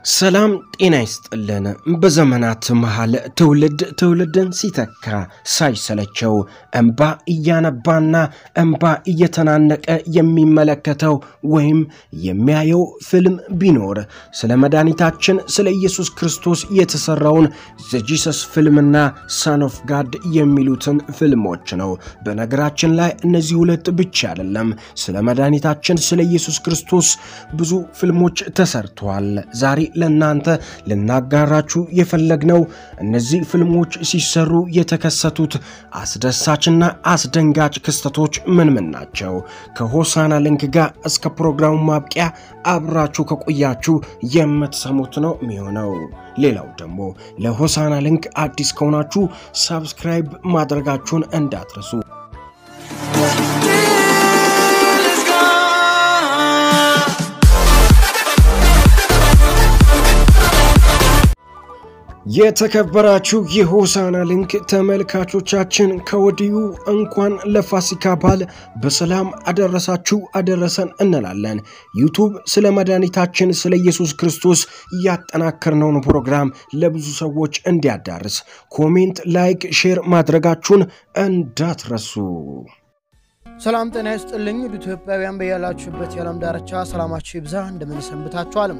ሰላም ጤና ይስጥልን። በዘመናት መሃል ትውልድ ትውልድን ሲተካ ሳይሰለቸው እንባ እያነባና እንባ እየተናነቀ የሚመለከተው ወይም የሚያየው ፊልም ቢኖር ስለ መድኃኒታችን ስለ ኢየሱስ ክርስቶስ የተሰራውን ዘጂሰስ ፊልምና ሳን ኦፍ ጋድ የሚሉትን ፊልሞች ነው። በነገራችን ላይ እነዚህ ሁለት ብቻ አይደለም። ስለ መድኃኒታችን ስለ ኢየሱስ ክርስቶስ ብዙ ፊልሞች ተሰርተዋል። ዛሬ ለእናንተ ልናጋራችሁ የፈለግነው እነዚህ ፊልሞች ሲሰሩ የተከሰቱት አስደሳችና አስደንጋጭ ክስተቶች ምን ምን ናቸው? ከሆሳና ሊንክ ጋር እስከ ፕሮግራሙ ማብቂያ አብራችሁ ከቆያችሁ የምትሰሙት ነው የሚሆነው። ሌላው ደግሞ ለሆሳና ሊንክ አዲስ ከሆናችሁ ሳብስክራይብ ማድረጋችሁን እንዳትረሱ። የተከበራችሁ የሆሳና ሊንክ ተመልካቾቻችን ከወዲሁ እንኳን ለፋሲካ በዓል በሰላም አደረሳችሁ አደረሰን እንላለን። ዩቱብ ስለ መድኃኒታችን ስለ ኢየሱስ ክርስቶስ ያጠናከርነውን ፕሮግራም ለብዙ ሰዎች እንዲያዳርስ ኮሜንት፣ ላይክ፣ ሼር ማድረጋችሁን እንዳትረሱ። ሰላም ጤና ይስጥልኝ ውድ ኢትዮጵያውያን በያላችሁበት የዓለም ዳርቻ ሰላማችሁ ይብዛ። እንደምን ሰንብታችኋልም?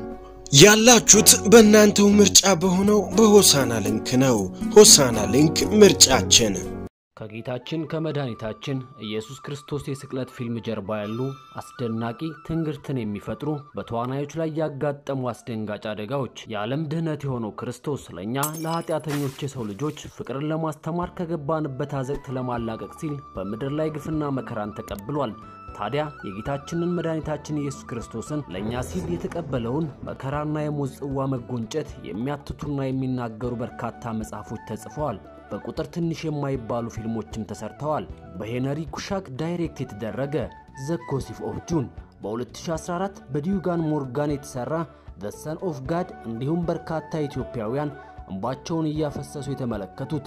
ያላችሁት በእናንተው ምርጫ በሆነው በሆሳና ሊንክ ነው። ሆሳና ሊንክ ምርጫችን። ከጌታችን ከመድኃኒታችን ኢየሱስ ክርስቶስ የስቅለት ፊልም ጀርባ ያሉ አስደናቂ ትንግርትን የሚፈጥሩ በተዋናዮች ላይ ያጋጠሙ አስደንጋጭ አደጋዎች የዓለም ድህነት የሆነው ክርስቶስ ለእኛ ለኃጢአተኞች የሰው ልጆች ፍቅርን ለማስተማር ከገባንበት አዘቅት ለማላቀቅ ሲል በምድር ላይ ግፍና መከራን ተቀብሏል። ታዲያ የጌታችንን መድኃኒታችን ኢየሱስ ክርስቶስን ለእኛ ሲል የተቀበለውን መከራና የሞት ጽዋ መጎንጨት የሚያትቱና የሚናገሩ በርካታ መጽሐፎች ተጽፈዋል። በቁጥር ትንሽ የማይባሉ ፊልሞችም ተሰርተዋል። በሄነሪ ኩሻክ ዳይሬክት የተደረገ ዘ ጎሲፕ ኦፍ ጁን፣ በ2014 በዲዩጋን ሞርጋን የተሰራ ዘ ሰን ኦፍ ጋድ እንዲሁም በርካታ ኢትዮጵያውያን እንባቸውን እያፈሰሱ የተመለከቱት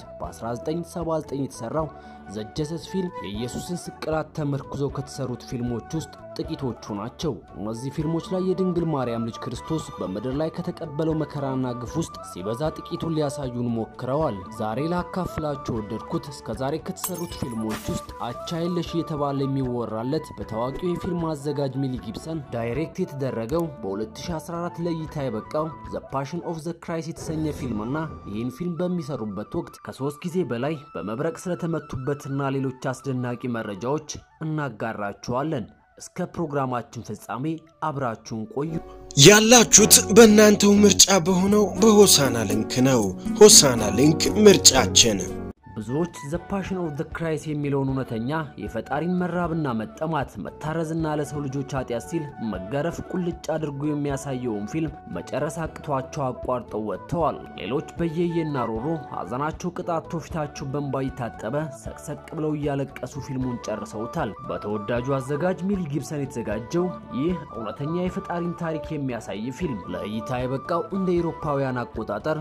በ1979 የተሰራው ዘ ጀሰስ ፊልም የኢየሱስን ስቅላት ተመርኩዘው ከተሰሩት ፊልሞች ውስጥ ጥቂቶቹ ናቸው። እነዚህ ፊልሞች ላይ የድንግል ማርያም ልጅ ክርስቶስ በምድር ላይ ከተቀበለው መከራና ግፍ ውስጥ ሲበዛ ጥቂቱን ሊያሳዩን ሞክረዋል። ዛሬ ላካፍላችሁ ወደድኩት እስከ ዛሬ ከተሰሩት ፊልሞች ውስጥ አቻ የለሽ እየተባለ የሚወራለት በታዋቂው የፊልም አዘጋጅ ሚሊ ጊብሰን ዳይሬክት የተደረገው በ2014 ለእይታ የበቃው ዘ ፓሽን ኦፍ ዘ ክራይስት የተሰኘ ፊልምና ይህን ፊልም በሚሰሩበት ወቅት ከሶስት ጊዜ በላይ በመብረቅ ስለተመቱበትና ሌሎች አስደናቂ መረጃዎች እናጋራችኋለን። እስከ ፕሮግራማችን ፍጻሜ አብራችሁን ቆዩ። ያላችሁት በእናንተው ምርጫ በሆነው በሆሳና ሊንክ ነው። ሆሳና ሊንክ ምርጫችን። ብዙዎች ዘ ፓሽን ኦፍ ዘ ክራይስት የሚለውን እውነተኛ የፈጣሪን መራብና መጠማት መታረዝና ለሰው ልጆች ኃጢአት ሲል መገረፍ ቁልጭ አድርጎ የሚያሳየውን ፊልም መጨረስ አቅቷቸው አቋርጠው ወጥተዋል። ሌሎች በየየና ሮሮ ሐዘናቸው ቅጣቶ ፊታቸው በእንባ እየታጠበ ሰቅሰቅ ብለው እያለቀሱ ፊልሙን ጨርሰውታል። በተወዳጁ አዘጋጅ ሚል ጊብሰን የተዘጋጀው ይህ እውነተኛ የፈጣሪን ታሪክ የሚያሳይ ፊልም ለእይታ የበቃው እንደ አውሮፓውያን አቆጣጠር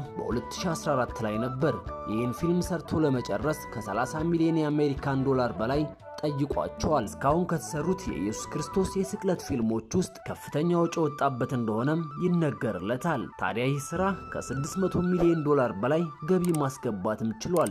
በ2014 ላይ ነበር። ይህን ፊልም ሰርቶ ለመ ጨረስ ከ30 ሚሊዮን የአሜሪካን ዶላር በላይ ጠይቋቸዋል። እስካሁን ከተሰሩት የኢየሱስ ክርስቶስ የስቅለት ፊልሞች ውስጥ ከፍተኛ ወጪ ወጣበት እንደሆነም ይነገርለታል። ታዲያ ይህ ስራ ከ600 ሚሊዮን ዶላር በላይ ገቢ ማስገባትም ችሏል።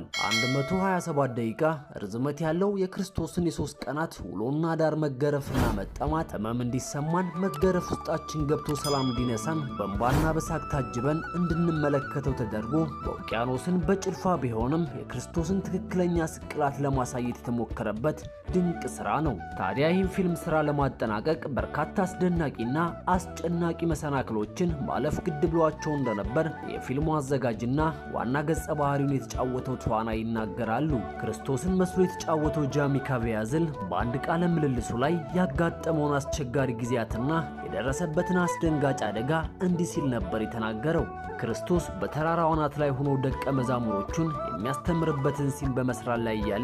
127 ደቂቃ ርዝመት ያለው የክርስቶስን የሶስት ቀናት ውሎና ዳር መገረፍና መጠማት፣ ህመም እንዲሰማን መገረፍ ውስጣችን ገብቶ ሰላም እንዲነሳን በእንባና በሳቅ ታጅበን እንድንመለከተው ተደርጎ በውቅያኖስን በጭልፋ ቢሆንም የክርስቶስን ትክክለኛ ስቅላት ለማሳየት የተሞከረበት ድንቅ ስራ ነው። ታዲያ ይህን ፊልም ስራ ለማጠናቀቅ በርካታ አስደናቂና አስጨናቂ መሰናክሎችን ማለፍ ግድ ብሏቸው እንደነበር የፊልሙ አዘጋጅና ዋና ገጸ ባህሪውን የተጫወተው ተዋናይ ይናገራሉ። ክርስቶስን መስሎ የተጫወተው ጃሚ ካቪያዝል በአንድ ቃለ ምልልሱ ላይ ያጋጠመውን አስቸጋሪ ጊዜያትና የደረሰበትን አስደንጋጭ አደጋ እንዲህ ሲል ነበር የተናገረው። ክርስቶስ በተራራው አናት ላይ ሆኖ ደቀ መዛሙሮቹን የሚያስተምርበትን ሲን በመስራት ላይ እያለን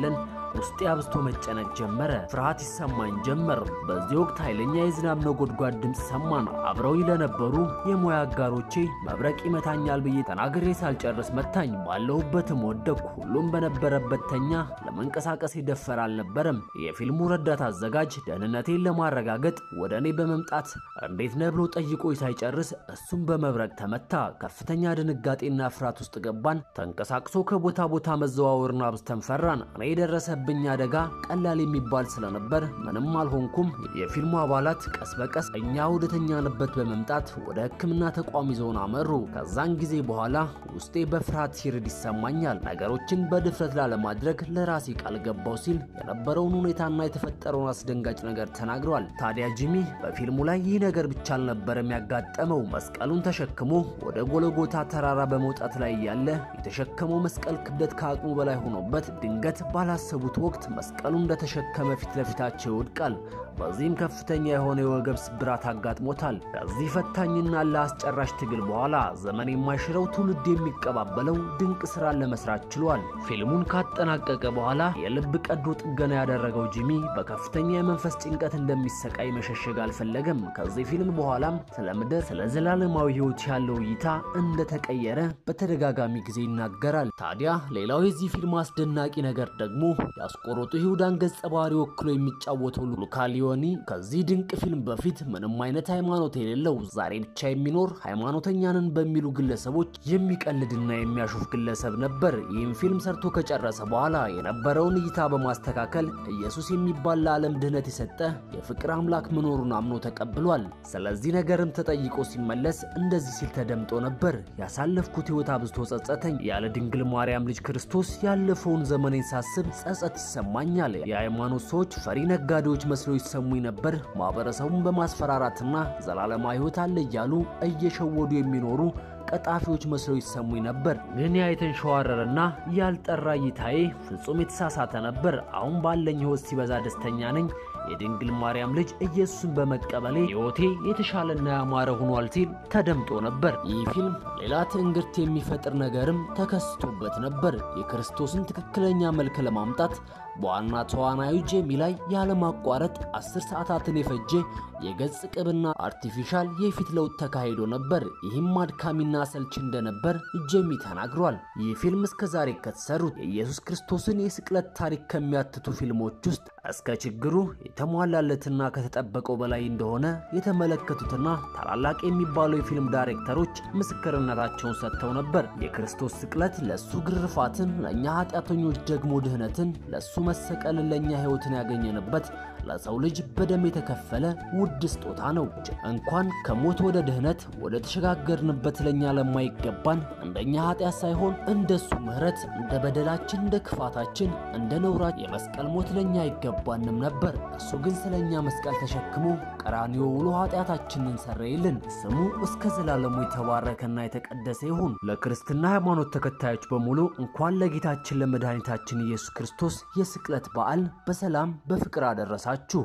ውስጤ አብዝቶ መጨነቅ ጀመረ። ፍርሃት ይሰማኝ ጀመር። በዚህ ወቅት ኃይለኛ የዝናብ ነጎድጓድ ድምፅ ሰማን። አብረው ለነበሩ የሙያ አጋሮቼ መብረቅ ይመታኛል ብዬ ተናግሬ ሳልጨርስ መታኝ። ባለሁበትም ወደቅኩ። ሁሉም በነበረበት ተኛ። ለመንቀሳቀስ የደፈረ አልነበረም። የፊልሙ ረዳት አዘጋጅ ደህንነቴን ለማረጋገጥ ወደ እኔ በመምጣት እንዴት ነህ ብሎ ጠይቆ ሳይጨርስ እሱም በመብረቅ ተመታ። ከፍተኛ ድንጋጤና ፍርሃት ውስጥ ገባን። ተንቀሳቅሶ ከቦታ ቦታ መዘዋወርን አብዝተን ፈራን። እኔ የደረሰብኝ አደጋ ቀላል የሚባል ስለነበር ምንም አልሆንኩም። የፊልሙ አባላት ቀስ በቀስ እኛ ወደተኛንበት በመምጣት ወደ ሕክምና ተቋም ይዘውን አመሩ። ከዛን ጊዜ በኋላ ውስጤ በፍርሃት ሲርድ ይሰማኛል። ነገሮችን በድፍረት ላለማድረግ ለራሴ ቃል ገባው ሲል የነበረውን ሁኔታና የተፈጠረውን አስደንጋጭ ነገር ተናግሯል። ታዲያ ጂሚ በፊልሙ ላይ ይህ ነገር ብቻ አልነበረም ያጋጠመው። መስቀሉን ተሸክሞ ወደ ጎለጎታ ተራራ በመውጣት ላይ ያለ የተሸከመው መስቀል ክብደት ከአቅሙ በላይ ሆኖበት ድንገት ባላሰቡት ወቅት መስቀሉ እንደተሸከመ ፊት ለፊታቸው ይወድቃል። በዚህም ከፍተኛ የሆነ የወገብ ስብራት አጋጥሞታል። ከዚህ ፈታኝና ለአስጨራሽ ትግል በኋላ ዘመን የማይሽረው ትውልድ የሚቀባበለው ድንቅ ስራን ለመስራት ችሏል። ፊልሙን ካጠናቀቀ በኋላ የልብ ቀዶ ጥገና ያደረገው ጂሚ በከፍተኛ የመንፈስ ጭንቀት እንደሚሰቃይ መሸሸግ አልፈለገም። ከዚህ ፊልም በኋላም ስለ ምድር፣ ስለ ዘላለማዊ ሕይወት ያለው እይታ እንደተቀየረ በተደጋጋሚ ጊዜ ይናገራል። ታዲያ ሌላው የዚህ ፊልም አስደናቂ ነገር ደግሞ የአስቆሮቱ ይሁዳን ገጸ ባህሪ ወክሎ የሚጫወተው ሉካ ሊዮኒ ከዚህ ድንቅ ፊልም በፊት ምንም አይነት ሃይማኖት የሌለው ዛሬ ብቻ የሚኖር ሃይማኖተኛንን በሚሉ ግለሰቦች የሚቀልድና የሚያሹፍ ግለሰብ ነበር። ይህም ፊልም ሰርቶ ከጨረሰ በኋላ የነበረውን እይታ በማስተካከል ኢየሱስ የሚባል ለዓለም ድህነት የሰጠ የፍቅር አምላክ መኖሩን አምኖ ተቀብሏል። ስለዚህ ነገርም ተጠይቆ ሲመለስ እንደዚህ ሲል ተደምጦ ነበር። ያሳለፍኩት ሕይወት አብዝቶ ጸጸተኝ። ያለ ድንግል ማርያም ልጅ ክርስቶስ ያለፈውን ዘመኔን ሳስብ ጸጸት ይሰማኛል። የሃይማኖት ሰዎች ፈሪ ነጋዴዎች መስለው ይሰሙኝ ነበር። ማህበረሰቡን በማስፈራራትና ዘላለማዊ ሕይወት አለ እያሉ እየሸወዱ የሚኖሩ ቀጣፊዎች መስለው ይሰሙኝ ነበር። ግን ያ የተንሸዋረረና ያልጠራ እይታዬ ፍጹም የተሳሳተ ነበር። አሁን ባለኝ ሕይወት ሲበዛ ደስተኛ ነኝ። የድንግል ማርያም ልጅ ኢየሱስን በመቀበሌ ሕይወቴ የተሻለና ያማረ ሆኗል ሲል ተደምጦ ነበር። ይህ ፊልም ሌላ ትንግርት የሚፈጥር ነገርም ተከስቶበት ነበር። የክርስቶስን ትክክለኛ መልክ ለማምጣት በዋና ተዋናዩ ጄሚ ላይ ያለማቋረጥ አስር ሰዓታትን የፈጀ የገጽ ቅብና አርቲፊሻል የፊት ለውጥ ተካሂዶ ነበር። ይህም አድካሚና ሰልች እንደነበር ጄሚ ተናግሯል። ይህ ፊልም እስከዛሬ ከተሰሩት የኢየሱስ ክርስቶስን የስቅለት ታሪክ ከሚያትቱ ፊልሞች ውስጥ እስከ ችግሩ የተሟላለትና ከተጠበቀው በላይ እንደሆነ የተመለከቱትና ታላላቅ የሚባሉ የፊልም ዳይሬክተሮች ምስክርነታቸውን ሰጥተው ነበር። የክርስቶስ ስቅለት ለሱ ግርፋትን፣ ለእኛ ኃጢአተኞች ደግሞ ድህነትን፣ ለሱ መሰቀልን፣ ለእኛ ሕይወትን ያገኘንበት ለሰው ልጅ በደም የተከፈለ ውድ ስጦታ ነው። እንኳን ከሞት ወደ ድህነት ወደ ተሸጋገርንበት ለኛ ለማይገባን እንደኛ ኃጢአት ሳይሆን እንደሱ ምሕረት እንደ በደላችን እንደ ክፋታችን እንደ ነውራ የመስቀል ሞት ለኛ አይገባንም ነበር። እሱ ግን ስለኛ መስቀል ተሸክሞ ቀራንዮ ውሎ ኃጢአታችንን ሰረይልን። ስሙ እስከ ዘላለሙ የተባረከና የተቀደሰ ይሁን። ለክርስትና ሃይማኖት ተከታዮች በሙሉ እንኳን ለጌታችን ለመድኃኒታችን ኢየሱስ ክርስቶስ የስቅለት በዓል በሰላም በፍቅር አደረሳችሁ።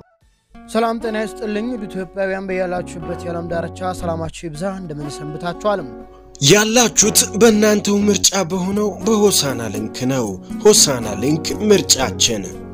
ሰላም ጤና ይስጥልኝ ውድ ኢትዮጵያውያን በያላችሁበት የዓለም ዳርቻ ሰላማችሁ ይብዛ። እንደምን ሰንብታችኋል? ያላችሁት በእናንተው ምርጫ በሆነው በሆሳና ሊንክ ነው። ሆሳና ሊንክ ምርጫችን